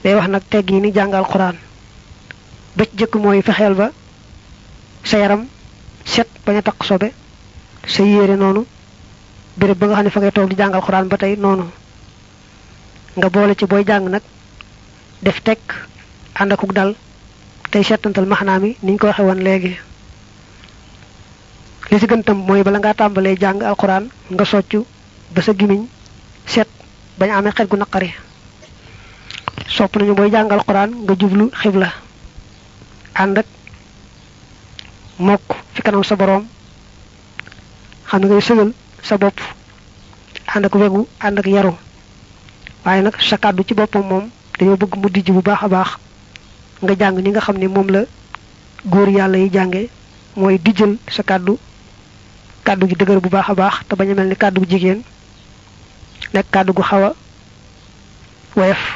day wax nag tegg yi ni jàng alquran ba ci jëkk mooy fexeel ba sa yaram set bañ a taq sobe sa yére noonu béréb ba nga xam ne fa ngay toog di jàng alquran ba tey noonu nga boole ci booy jàng nag def tekk ànd akuk dal tey seetantal maxnaa mi niñ ko waxe woon léegi li ci gën tam mooy bala ngaa tàmbalee jàng alquran nga soccu ba sa gimiñ set bañ amee xet gu naqari sopp nañu booy jàng alquran nga jublu xibla ànd ak mokk fi kanam sa boroom xam ne ngay sëgal sa bopp ànd ak wegu ànd ak yaru waaye nag sa kàddu ci boppam moom dañoo bëgg mu dijj bu baax a baax nga jàng ni nga xam ne moom la góor yàlla yi jànge mooy dijjal sa kàddu kàddu gi dëgër bu baax a baax te bañ a mel ni kàddu gu jigéen nekk kàddu gu xaw a woyof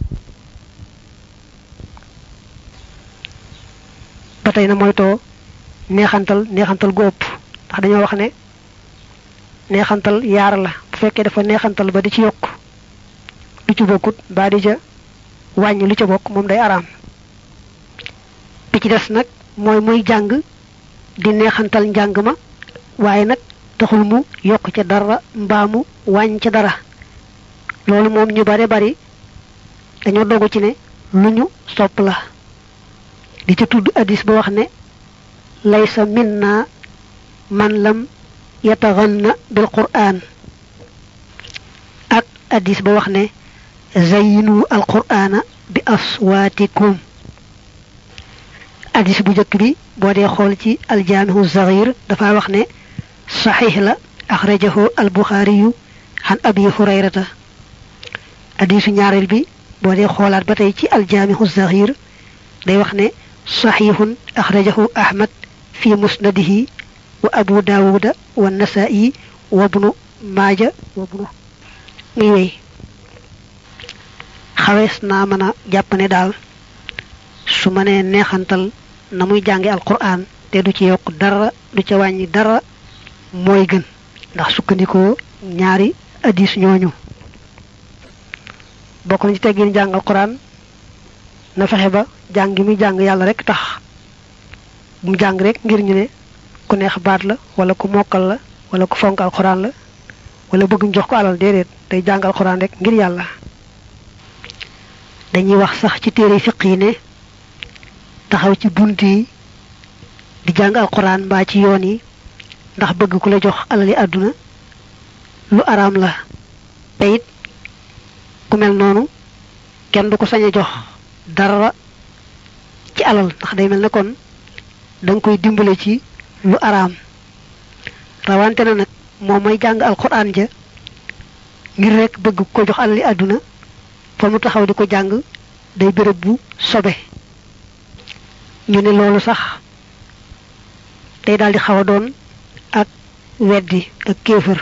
ba tey na moytoo neexantal neexantal gu ëpp ndax dañoo wax ne neexantal yaar la bu fekkee dafa neexantal ba di ci yokk lu ci bokkut ba di ca wàññi lu ca bokk moom day araam bi ci des nag mooy muy jàng di neexantal njàng ma waaye nag taxul mu yokk ca dara mbaa mu wàññ ca dara loolu moom ñu bare bari dañoo dogu ci ne lu ñu sopp la di ca tudd addis ba wax ne laysa minna man lam yataganna bil qur'an ak addis ba wax ne zayyinu al qur'ana bi aswaatikum addis bu njëkk bi boo dee xool ci aljaamihu zaghir dafa wax ne saxiix la axrajahu al buxaariyu xan abi hurayrata addisu ñaareel bi boo dee xoolaat ba tey ci aljaamihu zaghir day wax ne saxiixun axrajahu ahmad fi musnadihi wa abu daawuda wa nasaa'i wa bnu maaja wa bnu muy wéy xawees naa mën a jàpp ne daal su ma nee neexantal na muy jànge alquran te du ci yokk dara du ca wàññi dara mooy gën ndax sukkandikoo ñaari addis ñooñu bokk na ci teggin jàng alquran na fexe ba jàng gi muy jàng yàlla rek tax mu jàng rek ngir ñu ne ku neex baat la wala ku mokkal la wala ku fonk alquran la wala bëgg ñu jox ko alal déedéet day jàng alquran rek ngir yàlla dañuy wax sax ci téere fiq yi ne taxaw ci bunt yi di jàng alquran mbaa ci yoon yi ndax bëgg ku la jox alali àdduna lu araam la te it ku mel noonu kenn du ko sañ a jox dara ci alal ndax day mel ne kon da nga koy dimbale ci lu araam rawante na nag moom may jàng alquran ja ngir rek bëgg ko jox alali àdduna fa mu taxaw di ko jàng day béréb bu sobe ñu ne loolu sax day daal di xaw a doon ak weddi ak kéefër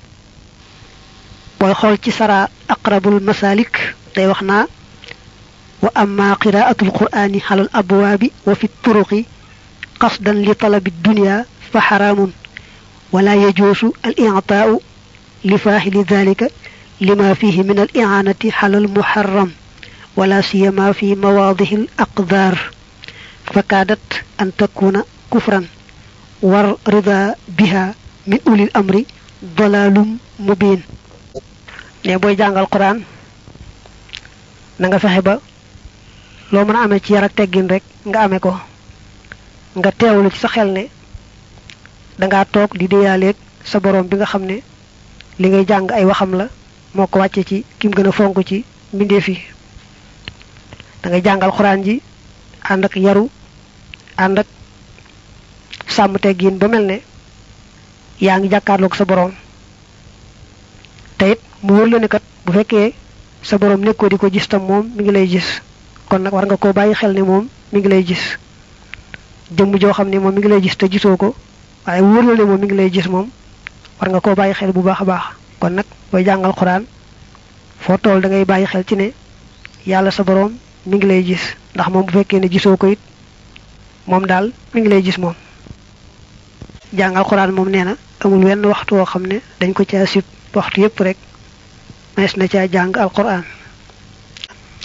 booy xool ci sara aqrabul masalik day wax naa wa amma qiraatul qur'ani xalal abwaabi wa fi turuqi qasdan li talabi dunya fa xaraamun wala yajuusu al i'taa'u li faahili dhalika lima fihi min al i'aanati xalal muharram wala siyama fi mawaadihi al aqdaar fakaadat an takuna kufran war rida biha min ulil amri dalalum mubin ne booy jàngal quran na nga fexe ba loo mën a amee ci yar ak teggin rek nga amee ko nga teewlu ci sa xel ne dangaa toog di déyaaleeg sa borom bi nga xam ne li ngay jàng ay waxam la moo ko wàcce ci kim gën a fonk ci mbindeef yi da ngay jàngal quran ji ànd ak yaru ànd ak sàmm teggin ba mel ne yaa ngi jàkkaarloog sa borom te it mu wóor la ne kat bu fekkee sa borom nekkoo di ko gis tam moom mi ngi lay gis kon nag war nga koo bàyyi xel ne moom mi ngi lay gis jëmm joo xam ne moom mi ngi lay gis te gisoo ko waaye wóor la ne moom mi ngi lay gis moom war nga koo bàyyi xel bu baax a baax kon nag booy jàngal xuraan foo tool da ngay bàyyi xel ci ne yàlla sa borom mi ngi lay gis ndax moom bu fekkee ne gisoo ko it moom daal mi ngi lay gis moom jàngal xuraan moom nee na amul wenn waxtu woo xam ne dañ ko caa sib waxtu yépp rek mees na caa jàng alquran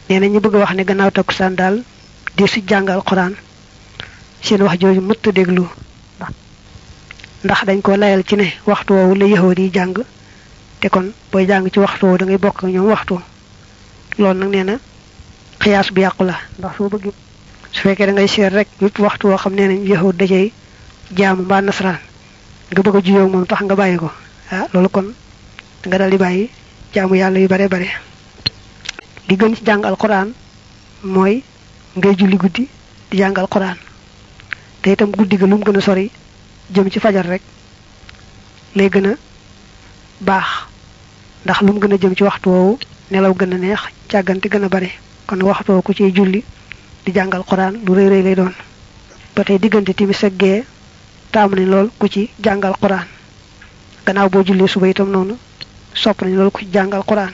nee na ñu bëgg a wax ne gannaaw takkusaan daal di su jàngal quran seen wax jooju mëtt déglu ndax dañ ko layal ci ne waxtu woowu la yahood yi jàng te kon booy jàng ci waxtu woowu da ngay bokk ak ñoom waxtu loolu nag nee na xiyaas bu yàqu la ndax soo bëgg su fekkee da ngay seet rek yépp waxtu woo xam nee nañ yahood da cay jaamu mbaa nasaraan nga bëgg a juyoo moom tax nga bàyyi ko ah loolu kon nga dal di bàyyi jaamu yàlla yu bare bare li gën ci jàng alquran mooy ngay julli guddi di jàng alquran te itam guddi ga lu mu gën a sori jëm ci fajar rek lay gën a baax ndax lu mu gën a jëm ci waxtu woowu nelaw gën a neex càggante gën a bare kon waxtu woowu ku ciy julli di jàng alquran lu rëy rëy lay doon ba tey diggante timis ak gee taamu nañ lool ku ci jàngal quran gannaaw boo jullee suba itam noonu sopp nañ lool ku ci jàngal quran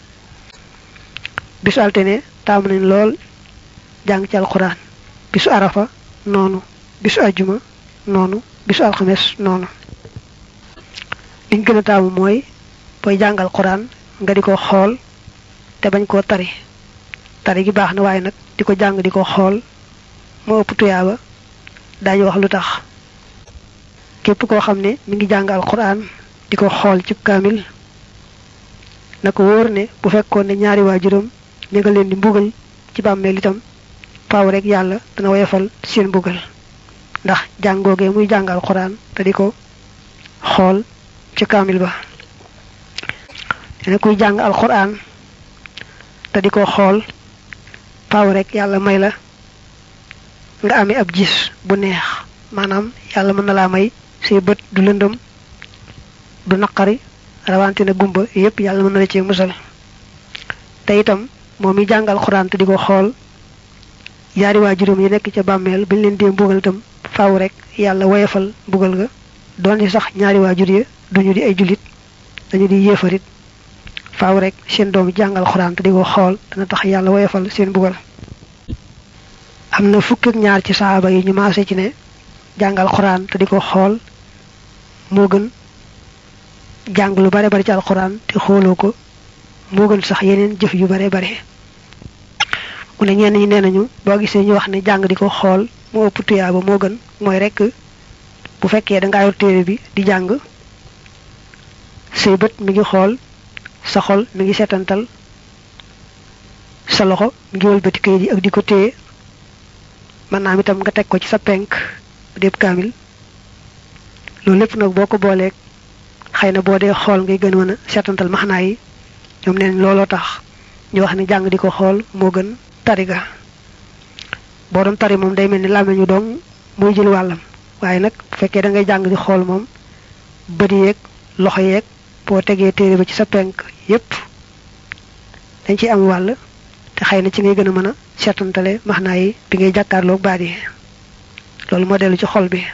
bisu altine taamu nañ lool jàng ci alquran bisu arafa noonu bisu ajjuma noonu bisu alxames noonu liñ gën a taamu mooy booy jàngal quran nga di ko xool te bañ koo tari tari gi baax na waaye nag di ko jàng di ko xool moo ëpp tuyaaba daañu wax lu tax képp koo xam ne mi ngi jàng alquran di ko xool ci kaamil na ko wóor ne bu fekkoon ne ñaari waajuram ñu nga leen di mbugal ci bàmmeel itam faaw rek yàlla dana woyofal seen mbugal ndax jàngoogee muy jàng alquran te di ko xool ci kaamil ba dana kuy jàng alquran te di ko xool faaw rek yàlla may la nga amee ab gis bu neex maanaam yàlla mën na laa may say bët du lëndëm du naqari rawante na gumba yépp yàlla mën na la cee musal te itam moom mi jàngal xuraan te di ko xool yaari waa juróom yi nekk ca bàmmeel bañ leen dee mbugal itam faaw rek yàlla woyefal mbugal ga doon ci sax ñaari waa jur ya duñu di ay jullit dañu di yéefarit faaw rek seen doom jàngal xuraan te di ko xool dana tax yàlla woyefal seen mbugal am na fukk ak ñaar ci saaba yi ñu maase ci ne jàngal xuraan te di ko xool moo gën jàng lu bare bari ci alxuraan te xooloo ko moo gën sax yeneen jëf yu bare bare mu ne ñenn ñi nee nañu boo gisee ñu wax ne jàng di ko xool moo ëpp tuyaaba moo gën mooy rek bu fekkee da ngaa yor téere bi di jàng say bët mi ngi xool sa xol mi ngi setantal sa loxo mi ngi wëlbati kayit yi ak di ko téye mën naa am itam nga teg ko ci sa penk déeb kaamil loolu lépp nag boo ko booleeg xëy na boo dee xool ngay gën mën a seetantal maxnaa yi ñoom neen looloo tax ñu wax ne jàng di ko xool moo gën tari ga boo doon tari moom day mel ni làmmiñu dong muy jël wàllam waaye nag bu fekkee da ngay jàng di xool moom bët yeeg loxo yeeg boo tegee téere ba ci sa penk yépp dañ ci am wàll te xëy na ci ngay gën a mën a seetantale maxnaa yi bi ngay jàkkaarloog baat yi loolu moo dellu ci xol bi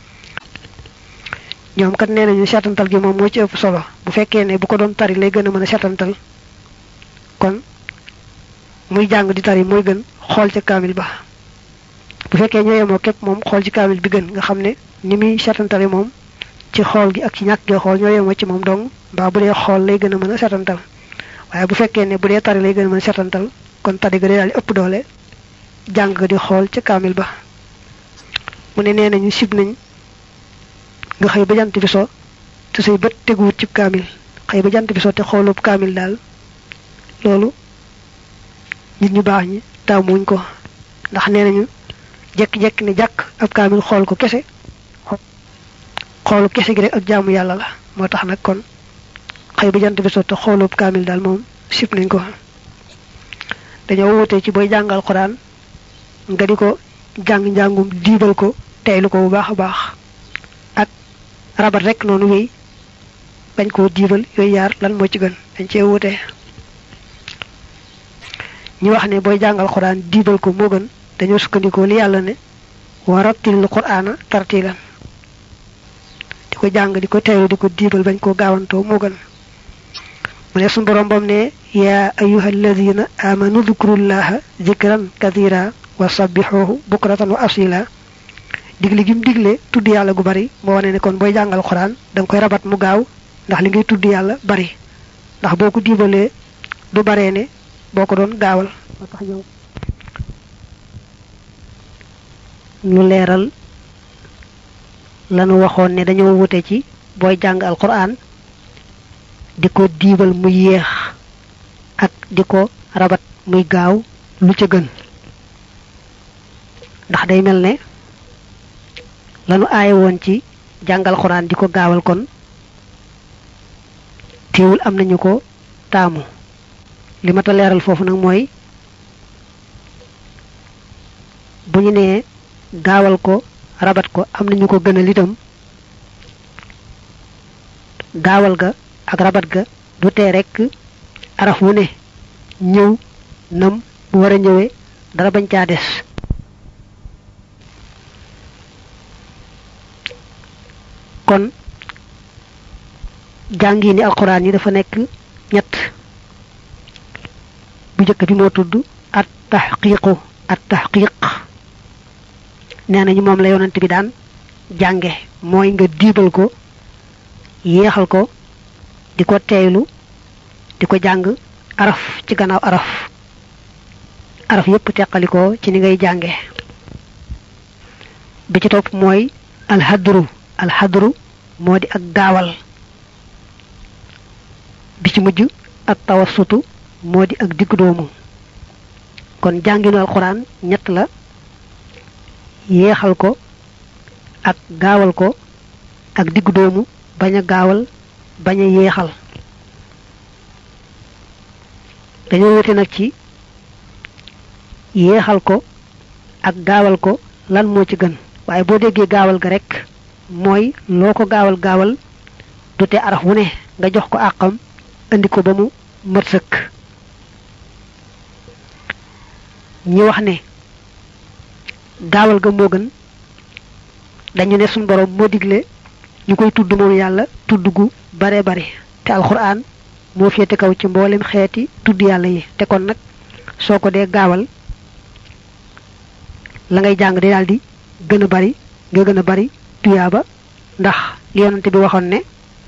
ñoom kat nee nañu seetantal gi moom moo ci ëpp solo bu fekkee ne bu ko doon tari lay gën a mën a seetantal kon muy jàng di tari mooy gën xool ca kaamil ba bu fekkee ñoo yemoo képp moom xool ci kaamil bi gën nga xam ne ni muy seetantale moom ci xool gi ak ci ñàkk gi xool ñoo yemoo ci moom dong mbaa bu dee xool lay gën a mën a seetantal waaye bu fekkee ne bu dee tari lay gën a mën a seetantal kon tari ga day daal di ëpp doole jàng di xool ca kaamil ba mu ne nee nañu sib nañ nga xëy ba jant bi so te say bët teguwut ci kaamil xëy ba jant bi so te xoolub kaamil daal loolu nit ñu baax ñi taamuñ ko ndax nee nañu jekki-jekki ne jàkk ab kaamil xool ko kese xoolu kese gi rek ak jaamu yàlla la moo tax nag kon xëy ba jant bi so te xoolub kaamil daal moom sib nañ ko dañoo wutee ci booy jàngal xuraan nga di ko jàng njàngum diibal ko teylu ko bu baax a baax ak rabat rek noonu wéy bañ koo diibal yooyu yaar lan moo ci gën dañ cee wutee ñu wax ne booy jàngal xuraan diibal ko moo gën dañoo sukkandikoo li yàlla ne wa rattilil qur'aana tartilan di ko jàng di ko teylu di ko diibal bañ koo gaawantoo moo gën mu ne suñu borom bam ne yaa ayuha alladina amanu dhkurullaha zikran kathira wa sabbixoohu bukratan wa asila digle gi mu digle tudd yàlla gu bari moo wane ne kon booy jàngal xuraan da nga koy rabat mu gaaw ndax li ngay tudd yàlla bari ndax boo ko diibalee du baree ne boo ko doon gaawal moo tax ñoom ñu leeral lanu waxoon ne dañoo wute ci booy jàng alquran di ko diibal muy yéex ak di ko rabat muy gaaw lu ca gën ndax day mel ne lanu aaye woon ci jàngal xuraan di ko gaawal kon teewul am nañu ko taamu li ma ta leeral foofu nag mooy bu ñu nee gaawal ko rabat ko am nañu ko gënal itam gaawal ga ak rabat ga du tee rekk araf wu ne ñëw nam bu war a ñëwee dara bañ caa des kon jàngi ni alquran yi dafa nekk ñett bu njëkk bi moo tudd at tahqiqu at tahqiq nee nañu moom la yonent bi daan jànge mooy nga diibal ko yéexal ko di ko teeylu di ko jàng araf ci gannaaw araf araf yépp teqalikoo ci ni ngay jànge bi ci topp mooy alxadru alxadru moo di ak gaawal bi ci mujj ak tawassutu moo di ak diggu doomu kon jànginu alxuraan ñett la yéexal ko ak gaawal ko ak diggu doomu bañ a gaawal bañ a yéexal dañoo wute nag ci yéexal ko ak gaawal ko lan moo ci gën waaye boo déggee gaawal ga rek mooy loo ko gaawal gaawal du te araf wu ne nga jox ko àqam indi ko ba mu mat sëkk ñi wax ne gaawal ga moo gën dañu ne suñ borom moo digle ñu koy tudd moom yàlla tudd gu bare bare te alxuraan moo féete kaw ci mboolem xeeti tudd yàlla yi te kon nag soo ko dee gaawal la ngay jàng di daal di gën a bari nga gën a bari tuyaaba ndax li yonante bi waxoon ne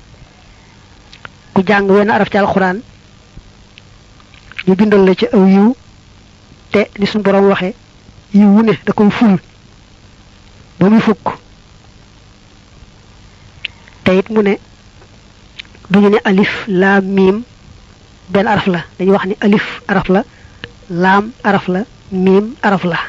ku jàng wenn araf ci alxuraan ñu bindal la ci aw yiw te ni suñu borom waxee yiw wu ne da koy ful ba muy fukk te it mu ne duñu ne alif laam miim benn araf la dañuy wax ni alif araf la laam araf la miim araf la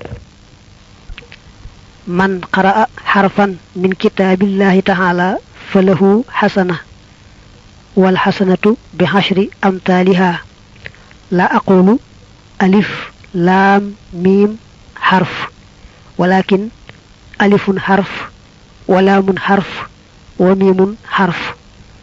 man qaraa xarfan min kitaabillahi taala fa lahu xasana wal xasanatu bi xashri amtaaliha la aqulu alif laam miim xarf walakin alifun xarf wa laamun xarf wa miimun xarf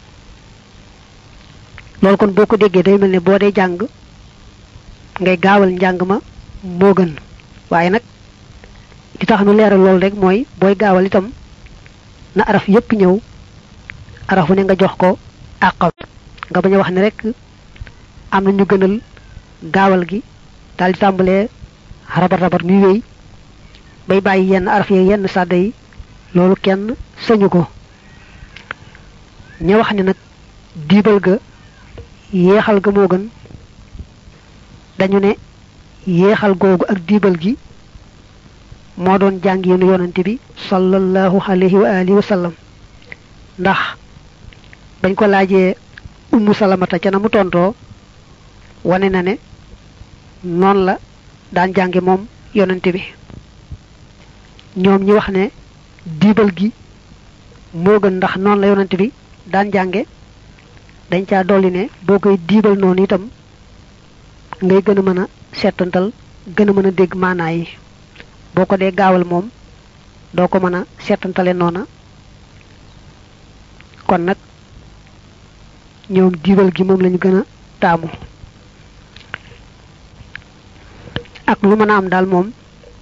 loolu kon boo ko déggee day mel ne boo dee jàng ngay gaawal njàng ma moo gën waaye nag li tax nu leeral loolu rek mooy booy gaawal itam na araf yépp ñëw arafu ne nga jox ko àqam nga bañ a wax ne rek am na ñu gënal gaawal gi daal di tàmbalee rabat rabat muy wéy bay bàyyi yenn araf yi yenn sàdda yi loolu kenn sañu ko ña wax ne nag diibal ga yéexal ga moo gën dañu ne yéexal googu ak diibal gi moo doon jàng yéenu yonante bi sallallahu alayhi wa alihi wa sallam ndax bañ ko laajee ummu salamata ca na mu tontoo wane na ne noonu la daan jànge moom yonante bi ñoom ñi wax ne diibal gi moo gën ndax noonu la yonante bi daan jànge dañ caa dolli ne boo koy diibal noonu itam ngay gën a mën a seetantal gën a mën a dégg maanaa yi boo ko dee gaawal moom doo ko mën a seetantale noona kon nag ñoom diibal gi moom lañu gën a taamu ak lu mën a am daal moom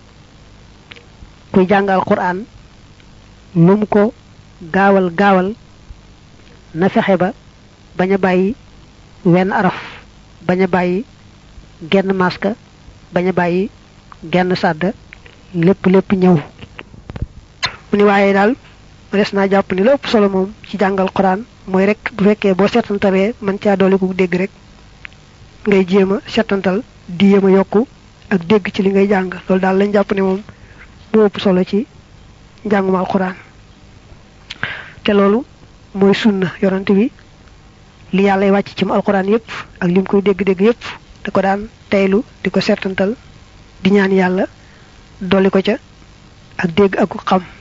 kuy jàngal quraan lu mu ko gaawal gaawal na fexe ba bañ a bàyyi wenn araf bañ a bàyyi genn maska bañ a bàyyi genn sàdda lépp lépp ñëw mu ni waaye daal des naa jàpp ni la ëpp solo moom ci jàngal quraan mooy rek bu fekkee boo seetantaree man caa doole ku dégg rek ngay jéem a settantal di yéem a yokku ak dégg ci li ngay jàng loolu daal lañ jàpp ne moom moo ëpp solo ci njàngum alquran te loolu mooy sunna yonante bi li yàlla wàcc ci mu alquran yépp ak lim koy dégg-dégg yépp da ko daan teylu di ko settantal di ñaan yàlla dolli ko ca ak dégg ak xam